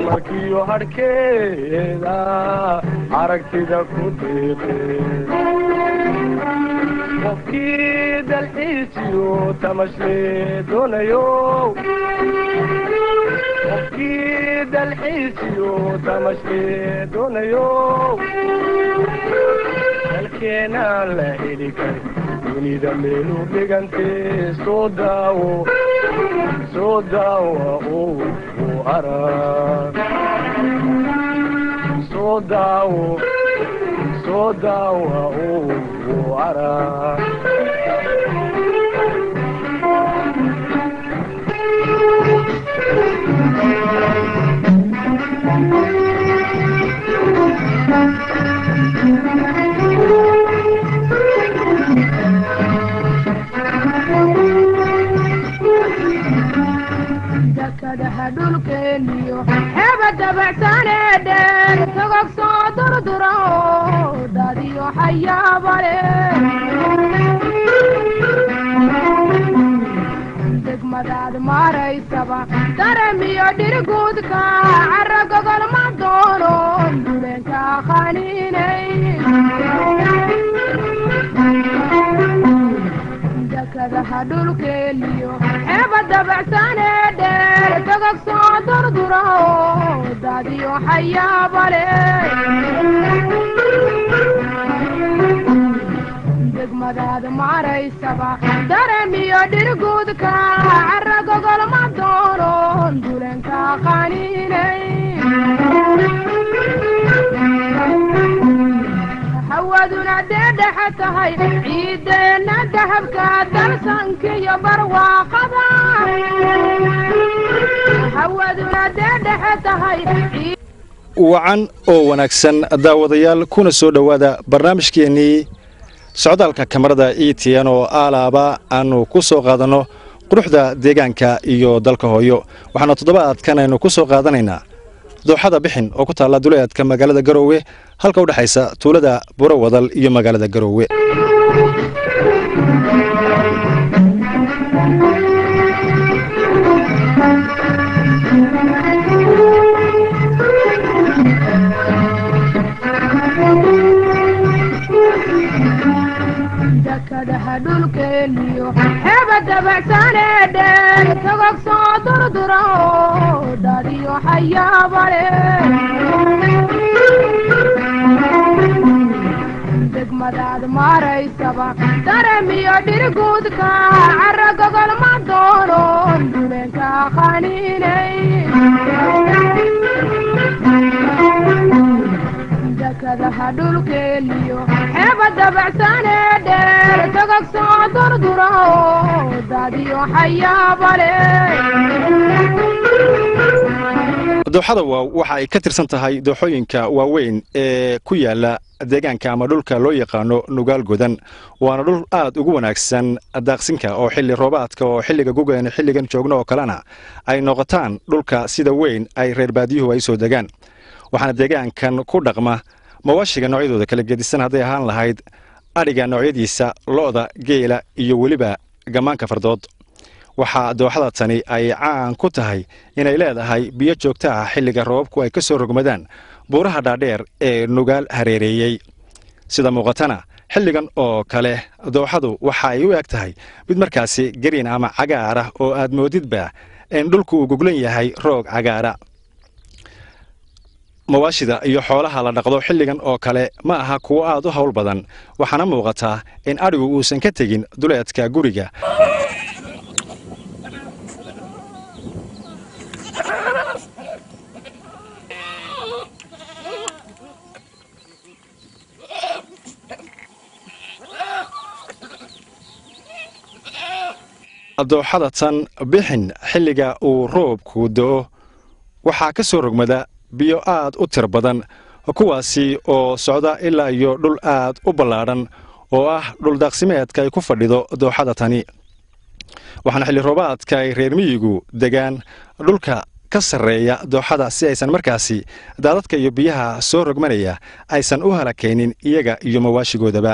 markiyo hadhkeeda aragtida ku deeqe qofkii dalxiisiyo tamashle doonayo qofkii dalxiisiyo tamashle doonayo dalkeenaan la heli karin dunida meelu dhigantee soo daawo soo daawa oo u arag soo daawo soo daawa oo u arag dakadaha dhulkeeniyo xeeba dabacsanee dheer togog soo durdura oo dadiyo xayaabale degmadaad maaraysaba daremiyo dhirguudka cara gogol ma doono duleenka qaniinay dakadaha dhulkeeniyo xeeba dabacsanee dheer togog soo durdura oo dadiyo xayaabale degmadaad maaraysaba daremiyo dhirguudka cara gogol ma doono dulenka qaniinay hawaduna dee dhexe tahay ciideenna dahabka dalsankiyo barwaaqada hawaduna dee dhexe tahay wacan oo wanaagsan daawadayaal kuna soo dhowaada barnaamijkeennii socdaalka kamarada e t n oo aalaaba aanu ku soo qaadanno quruxda deegaanka iyo dalka hooyo waxaana toddobaadkan aynu ku soo qaadanaynaa dooxada bixin oo ku taalla duleedka magaalada garoowe halka u dhexaysa tuulada burowadal iyo magaalada garoowe dakadaha dhulkeeniyo xeeba dabacsanee dheer togog soo durdura oo dadiyo xayaabale degmadaad maaraysaba daremiyo dhirguudka cara gogol ma doono duleenka qaniinay dakadaha dhulkeeniyo xeeba dabacsanee dheer togog soo durdura oo dadiyo xayaabale dooxada waaw waxa ay ka tirsan tahay dooxooyinka waaweyn ee ku yaala deegaanka ama dhulka loo yaqaano nugaal godan waana dhul aad ugu wanaagsan daaqsinka oo xilli roobaadka oo xilliga gugan xilligan joogno oo kalena ay noqotaan dhulka sida weyn ay reer baadiyuhu ay soo degaan waxaana deegaankan ku dhaqma mawaashiga noocyadooda kala gedisan hadday ahaan lahayd adhiga noocyadiisa lo'da geela iyo weliba gammaanka fardood waxaa dooxada tani ay caan ku tahay inay leedahay biyo joogto ah xilliga roobabku ay ka soo rogmadaan buuraha dhaadheer ee nugaal hareereeyey sida muuqatana xilligan oo kale dooxadu waxa ay u eg tahay mid markaasi gariin ama cagaar ah oo aad moodidba in dhulku uu goglan yahay roog cagaara mawaashida iyo xoolaha la dhaqdo xilligan oo kale ma aha kuwo aad u hawl badan waxaana muuqataa in adhigu uusan ka tegin duleedka guriga dooxada tan bixin xilliga uu roobku do'o waxaa ka soo rogmada biyo aad u tir badan kuwaasi oo socda ilaa iyo dhul aad u ballaadhan oo ah dhuldaaqsimeedka ay ku fadhido dooxada tani waxaana xilli roobaadka ay reer miyigu degaan dhulka ka sarreeya dooxada si aysan markaasi daadadka iyo biyaha soo rogmanaya aysan u halakaynin iyaga iyo mawaashigoodaba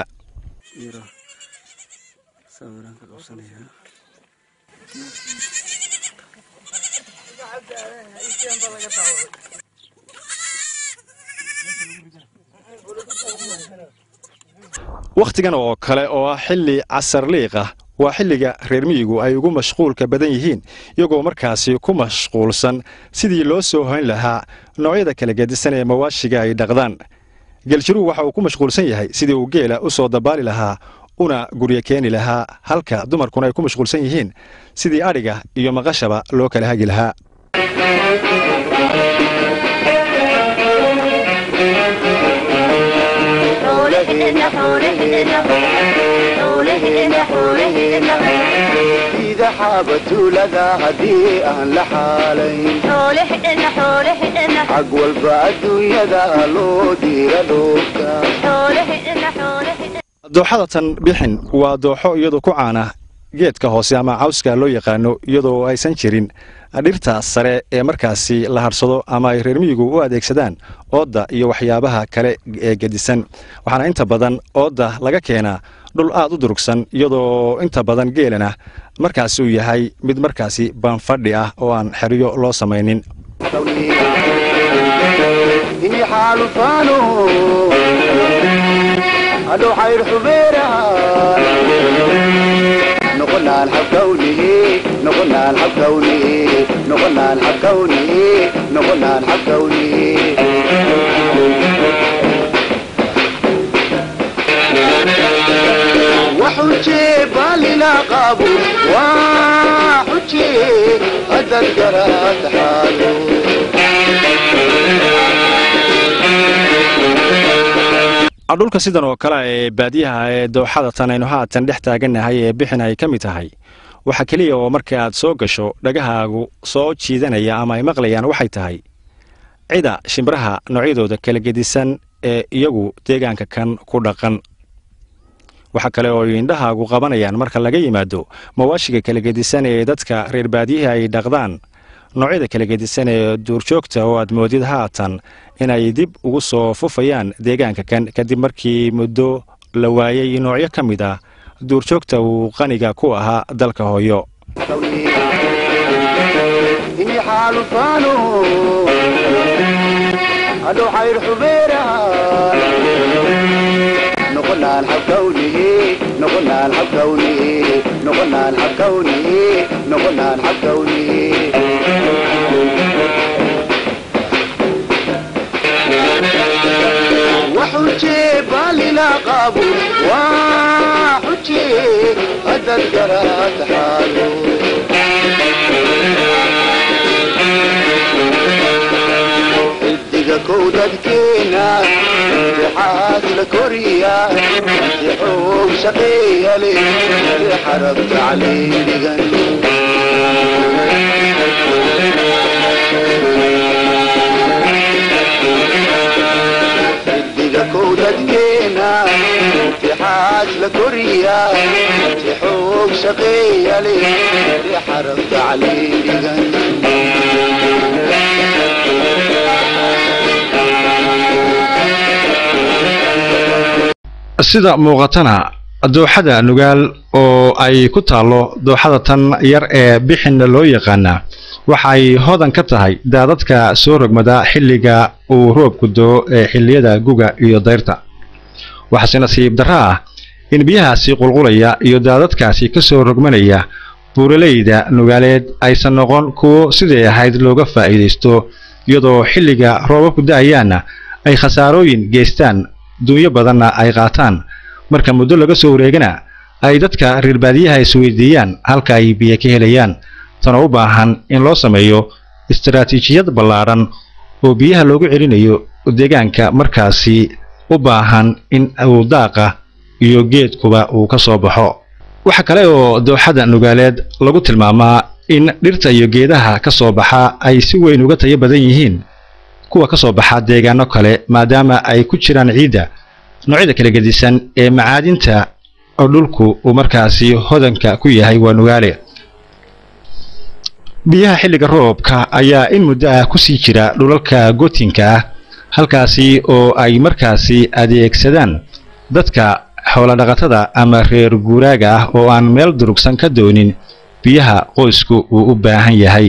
wakhtigan oo kale oo ah xilli casarliiq ah waa xilliga reer miyigu ay ugu mashquulka badan yihiin iyagoo markaasi ku mashquulsan sidii loo soo hoyn lahaa noocyada kala gedisan ee mawaashiga ay dhaqdaan geljiruhu waxa uu ku mashquulsan yahay sidii uu geela u soo dabaali lahaa una guryo keeni lahaa halka dumarkuna ay ku mashquulsan yihiin sidii adhiga iyo maqashaba loo kala hagi lahaa ida xaabatuulada haddii aan la xaalayn xag walba adduunyada loo diira dhoofka dooxadatan bixin waa dooxo iyadoo ku caana geedka hoose ama cawska loo yaqaano iyadoo aysan jirin dhirta sare ee markaasi la hadhsado ama ay reer miyigu u adeegsadaan oodda iyo waxyaabaha kale ee gedisan waxaana inta badan oodda laga keenaa dhul aad u durugsan iyadoo inta badan geelana markaasi uu yahay mid markaasi baanfadhi ah oo aan xeryo loo samaynin ini xaalufaano hadhow xayr xubeeraha noqonaan xabkawnihi noqonaan xabkawnihi noqonaan xabkawnihi noqonaan xabkawnihi waxujee baalina qaabo waa xujee haddaad garaad xaalo dhulka sidan oo kale ee baadiyaha ee dooxada tan aynu haatan dhex taagannahay ee bixin ay ka mid tahay waxa keliya oo marka aad soo gasho dhagahaagu soo jiidanaya ama ay maqlayaan waxay tahay cida shimbiraha noocyadooda kala gedisan ee iyagu deegaanka kan ku dhaqan waxa kale oo ay indhahaagu qabanayaan marka laga yimaado mawaashiga kala gedisan ee dadka reer baadiyaha ay dhaqdaan noocyada kala gedisan ee duurjoogta oo aad moodid haatan inay dib ugu soo fufayaan deegaanka kan kadib markii muddo la waayey noocyo ka mid ah duurjoogta uu qaniga ku ahaa dalka hooyo ini xaalufaano hadhow xayr xubeeraha noqonaan xabkawnihi noqonaan xabkawnihi noqonaan xabkawnihi noqonaan xabkawnihi waxujee baalina qaabo waa xujee haddaad garaad xaalo xidiga kow dadkeena imtixaad la koriya imtixoog shaqeeya leh xarabta caleydhigan xidiga kow dadkeena imtixaad la koriya imtixoog shaqeeya leh xarabta caleydhigan sida muuqatana dooxada nugaal oo ay ku taallo dooxada tan yar ee bixinna loo yaqaana waxay hodan ka tahay daadadka soo rogmada xilliga uu roobku doo ee xilliyada guga iyo dayrta waxaase nasiib darro ah in biyahaasi qulqulaya iyo daadadkaasi ka soo rogmanaya buuraleyda nugaaleed aysan noqon kuwo siday ahayd looga faa'iidaysto iyadoo xilliga roobabku da'ayaanna ay khasaarooyin geystaan duunyo badanna ay qaataan marka muddo laga soo wareegana ay dadka reer baadiyaha isweydiiyaan halka ay biyo ka helayaan tanoo u baahan in loo sameeyo istaraatiijiyad ballaadhan oo biyaha loogu celinayo deegaanka markaasi u baahan in uu daaqa iyo geedkuba uu ka soo baxo waxa kale oo dooxada nugaaleed lagu tilmaamaa in dhirta iyo geedaha ka soo baxa ay si weyn uga tayo badan yihiin kuwa ka soo baxa deegaano kale maadaama ay ku jiraan ciidda noocyada kala gedisan ee macaadinta oo dhulku uu markaasi hodanka ku yahay waa nugaale biyaha xilliga roobka ayaa in muddo ah ku sii jira dhulalka gootinka ah halkaasi oo ay markaasi adeegsadaan dadka xoolodhaqatada ama reer guuraaga ah oo aan meel durugsan ka doonin biyaha qoysku uu u baahan yahay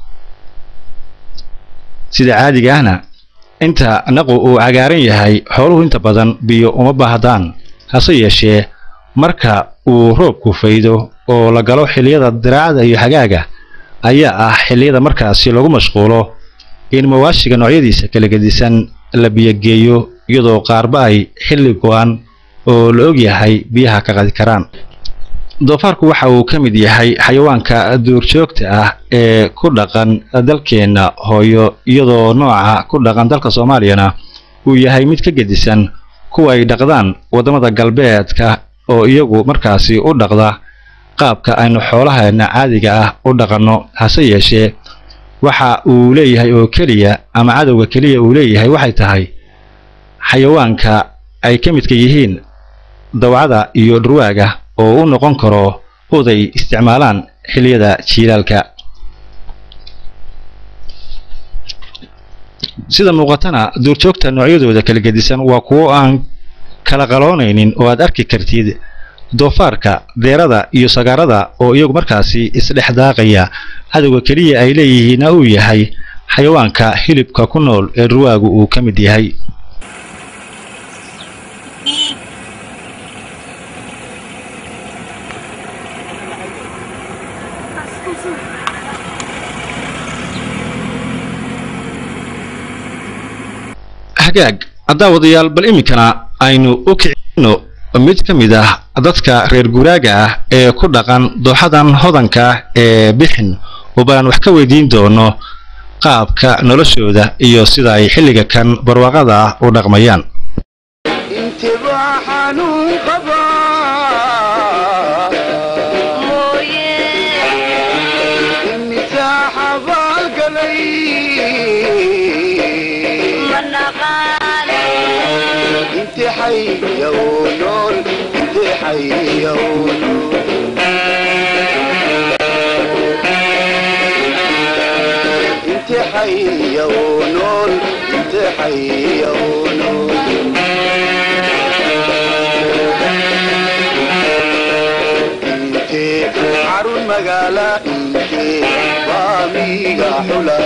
sida caadiga ahna inta naqu uu cagaaran yahay xooluhu inta badan biyo uma baahdaan hase yeeshee marka uu roobku faydo oo la galo xilliyada diraacada iyo xagaaga ayaa ah xilliyada markaasi lagu mashquulo in mawaashiga noocyadiisa kala gedisan la biyogeeyo iyadoo qaarba ay xilli go-an oo la og yahay biyaha ka qadi karaan doofaarku waxa uu ka mid yahay xayawaanka duurjoogta ah ee ku dhaqan dalkeenna hooyo iyadoo nooca ku dhaqan dalka soomaaliyana uu yahay mid ka gedisan kuwa ay dhaqdaan waddamada galbeedka oo iyagu markaasi u dhaqda qaabka aynu xoolaheena caadiga ah u dhaqanno hase yeeshee waxa uu leeyahay oo keliya ama cadowga keliya uu leeyahay waxay tahay xayawaanka ay ka midka yihiin dawcada iyo dhurwaaga oo u noqon karo oday isticmaalaan xilliyada jiilaalka sida muuqatana duurjoogta noocyadooda kala gedisan waa kuwo aan kala qaloonaynin oo aad arki kartid doofaarka deerada iyo sagaarada oo iyagu markaasi isdhex daaqaya cadowga keliya ay leeyihiinna uu yahay xayawaanka hilibka ku nool ee dhurwaagu uu ka mid yahay hagaag daawadayaal bal iminkana aynu u kicino mid ka mid ah dadka reer guuraaga ah ee ku dhaqan dooxadan hodanka ah ee bixin oo balaan wax ka weydiin doono qaabka noloshooda iyo sida ay xilliga kan barwaaqada ah u dhaqmayaan intibaa xanuun qabaa imisaa xabaalgalay inti xayaw nool inti xayaw nool inti xayaw nool inti xayaw nool inte xarun magaala inte baamiga xula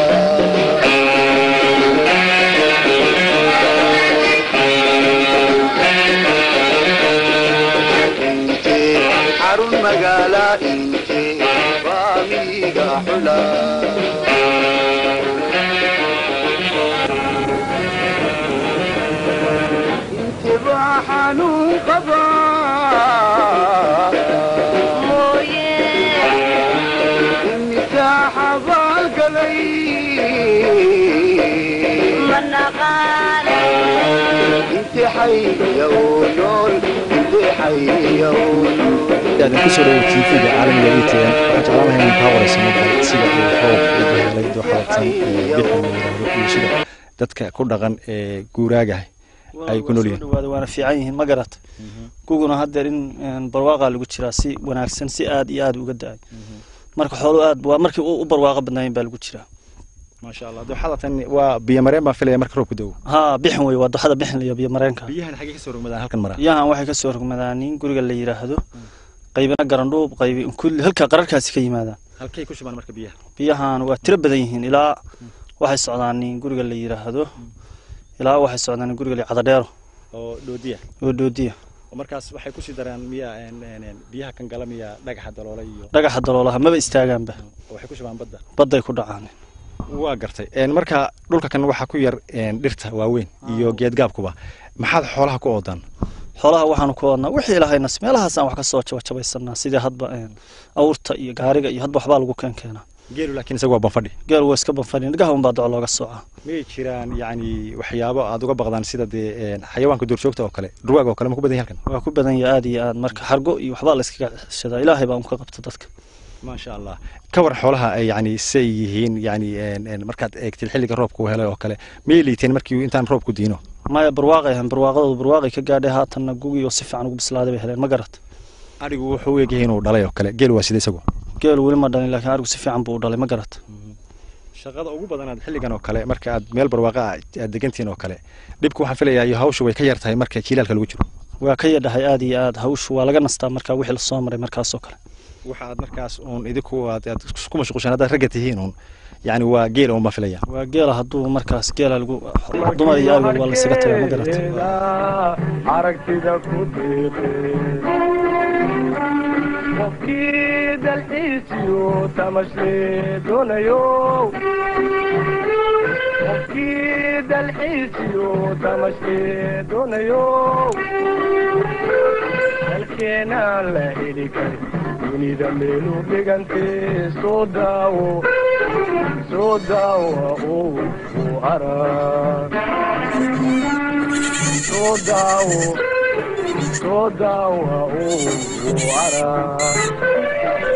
inte xarun magaala inte baamiga xula inte baa xanuun qabaa imisaa xabaalgalay inti xayaw nool inti xayaw nool aadan kusoo dhawo tvga caalamiga e t n waxaan jeclaan lahay in kaa warayso marka sida uu roob u behelay dooxadatan ee bixin la yidhaahdo iyo sida dadka ku dhaqan ee guuraagaha ay ku nool yihiin dhawaada waana fiican yihiin ma garat guguna haddeer in een, barwaaqaa lagu jiraa si wanaagsan si aad iyo aad uga da-ay marka xooluhu aad waa markii u u barwaaqo badnaayeen baa lagu jiraa maasha allah dooxadatan waa biyo mareen baan filaya marka roobku da'o haa bixin wey waa doxada bixin iyo biyo mareenka biyahan xaggee kasoo rogmadaan halkan maraa biyahan waxay ka soo rogmadaan in guriga la yidhaahdo qaybina garandhuub qaybi kulli halka qararkaasi ka yimaadaan halkay ku shubaan marka biyaha biyahan waa tiro badan yihiin ilaa waxay socdaan in guriga la yidhaahdo ilaa waxay socdaan in guriga la cadadheero oo dhoodiya oo doodiya oo markaas waxay kusii daraan miyaa een, een, een, biyaha kan gala miyaa dhagaxa daloola iyo dhagaxa daloolaha maba istaagaanba oo waxay ku shubaan badda badday ku dhacaan waa gartay een, marka dhulka kan waxaa ku yar een, dhirta waaweyn iyo geedgaabkuba maxaad xoolaha ku oodaan xoolaha waxaanu ku wadnaa wixii ilahaynas meelahaasaan wax ka soo jabajabaysanaa sidii hadba een, awrta iyo gaariga iyo hadba waxbaa lagu keen keenaa geelu laakiin isaga waa banfadhi geel waa iska banfadhin dhagaha unbaa doco looga soocaa miyay jiraan yacni waxyaabo aad uga baqdaan sida dee een, xayawaanka duurjoogta oo kale dhurwaaga oo kale ma ku badan yahay halkan waa ku badan yahay aad iyo aad marka xargo iyo waxbaa la iskaga ceshadaa ilaahay baa un ka qabta dadka maasha allah ka war xoolaha ay yacni say yihiin yacni een, een, markaad eegtid xilliga roobka uu helay oo kale miyay liiteen markii intaan roobku diino maya barwaaqay ahayn barwaaqadoodu barwaaqay ka gaadhay haatanna gugii oo si fiican ugu bislaaday bay heleen ma garat adhigu wuxuu u egyahay inuu dhalay oo kale geelu waa sida isagu geelu weli ma dhalin laakiin arigu si fiican buu u dhalay ma garat shaqada ugu badanaad xilligan oo kale marka aad meel barwaaqa ah aad degantihiin oo kale dhibku waxaan filayaa iyo hawshu way ka yar tahay marka jiilaalka lagu jiro waa ka yadhahay aad iyo aad hawshu waa laga nastaa markaa wixii lasoo maray markaasoo kale waxa aad markaas uun idinku aad aad ku mashquushaan haddaad ragga tihiin uun yacni waa geela unbaa filaya waa geela hadduu markaas geela lagu dumar iyo ariga waa laysaga tagaa ma garatay aragtida ku diiqe qofkii dalxiisiyo tamashle doonayo qofkii dalxiisiyo tamashle doonayo dalkeenaan la heli karin dunida meelu dhigante soo daawo soo daawa uu u arag soo daawo soo daawa uu u arag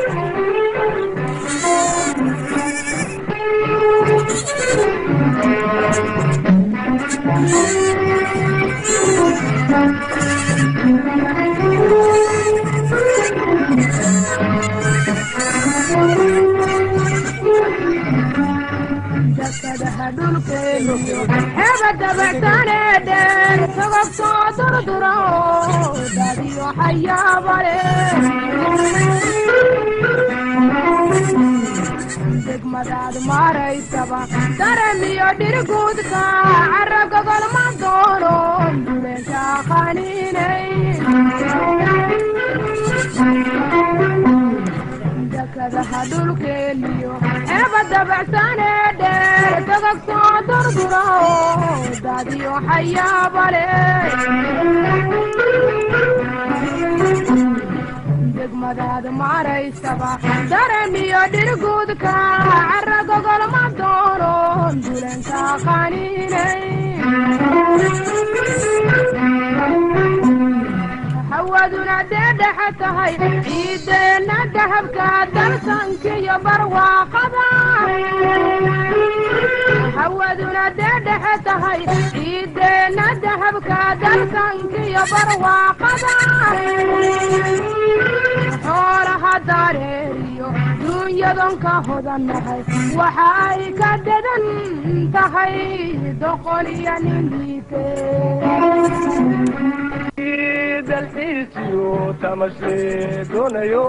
dakadaha dhulkeeniyo heba dabacsaane dheer sogog soo durdura oo dadiyo xayaabale degmadaad maaraysaba daramiyo dhirguudka cara gogolma doono dulenka qaniinay dakadaha dhulkeeniyo heba dabacsaane dheer sogog soo durdura oo dadiyo xayaabale degmadaad maaraysaba daramiyo dhirguudka cara gogolma doono dulenka qaniinay hawaduna dee dhexe tahay ciideenna dahabka dalsankiyo barwaaqada hawaduna dee dhexe tahay ciideenna dahabka dalsankiyo barwaaqada xoolaha dareeriyo duunyadon ka hodannahay waxa ay ka dadan tahay doqol iyo nin liite dalxiisiyo tamashle doonayo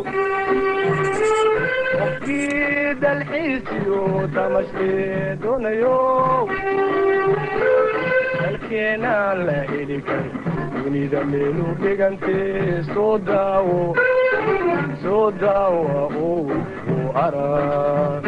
qofkii dalxiisiyo tamashle doonayo dalkeenaan la heli karin dunida meelu dhigante soo daawo soo daawa uu u arag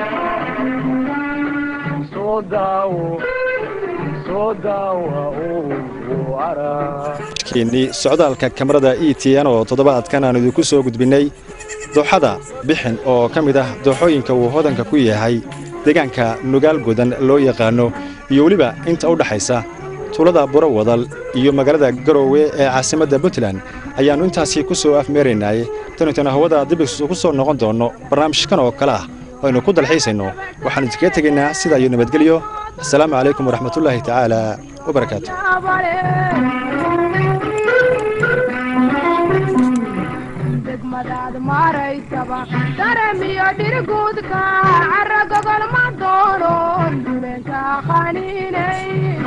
soo daawo soo daawa uu u arag keenii socdaalka kamarada e t n oo toddobaadkan aan idinku soo gudbinnay dooxada bixin oo ka mid ah dooxooyinka uu hodanka ku yahay deegaanka nugaal godan loo yaqaano iyo weliba inta u dhaxaysa tuulada buro wadal iyo magaalada garoowe ee caasimadda puntland ayaannu intaasi ku soo afmeeraynay tanitana hawada dibis ku soo noqon doonno barnaamijkan oo kale ah oo aynu ku dalxiisayno waxaannu idinkaga tegaynaa sidaa iyo nabadgelyo assalaamu calaykum waraxmatullaahi tacaala wabarakaatu degmadaad maaraysaba daramiyo dhirguudka cara gogolma doono dulenka qaniinay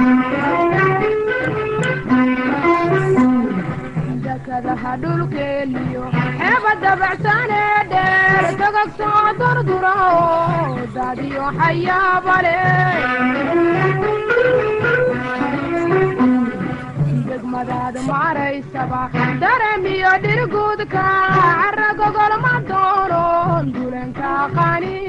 dakadaha dhulkeeniyo heba dabacsaane dheer sogog soo durdura oo dadiyo xayaabale degmadaad maaraysaba daramiyo dhirguudka cara gogolma doono dulenka qani